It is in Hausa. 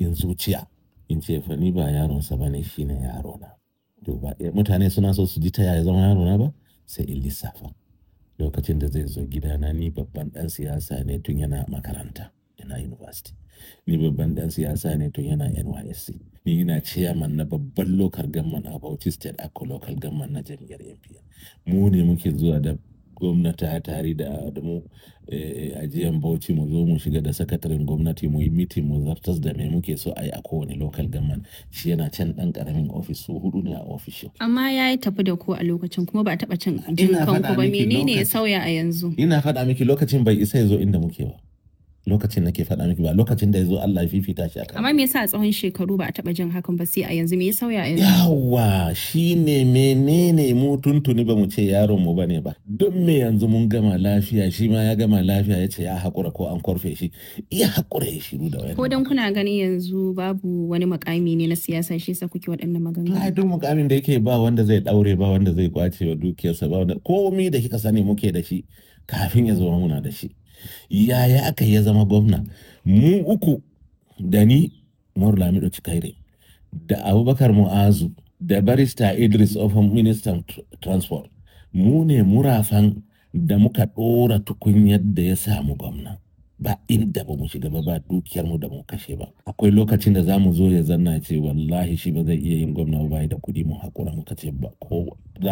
in zuciya in ce fa ni ba yaronsa ba ne shi ne yarona to ba mutane suna so su ji ta yaya zama yarona ba sai in lissafa lokacin da zai zo gidana ni babban ɗan siyasa ne tun yana makaranta yana university ni babban ɗan siyasa ne tun yana nysc ni ina chairman na babban local government a bauchi state ako local government na jam'iyyar npn mu ne muke zuwa da gwamnati tare da da mu ajiyan bauchi mu zo mu shiga da sakataren gwamnati mu yi mitin mu zartas da me muke so a yi a kowane local government shi yana can dan karamin ofis su hudu ne a ofishin Amma ya yi tafi da ku a lokacin kuma ba a taɓa cin jin kanku faɗa ba miki menene ya lokacin- sauya a yanzu? ina faɗa miki lokacin bai isa ya zo inda muke ba lokacin nake faɗa miki ba lokacin da ya zo Allah ya fifita shi akan Amma me yasa a tsawon shekaru ba a taɓa jin hakan ba sai a yanzu me ya sauya a yanzu? yawa shine menene mu tuntuni ba mu ce yaron mu bane ba don me yanzu mun gama lafiya shi ma ya gama lafiya ya ce ya haƙura ko an korfe shi iya haƙura ya shiru da wani Ko dan kuna ganin yanzu babu wani makami ne na siyasa shi yasa kuke waɗannan maganganu? ai duk mukamin da yake ba wanda zai daure ba wanda zai kwace wa dukiyarsa ba wanda komai da kika sani muke da shi kafin ya zama muna da shi yaya aka ya zama gwamna mu uku da ni Umaru Lamido Cikaire da Abubakar Mu'azu da barista Idris Ofan ministan tr- transport mu ne murafan da muka ɗora tukunyar da ya samu gwamna ba inda ba mu shiga ba ba dukiyar mu da mu kashe ba akwai lokacin da za mu zo ya zanna ce wallahi shi ba zai iya yin gwamna ba bai da kuɗi mu haƙura muka ce ba ko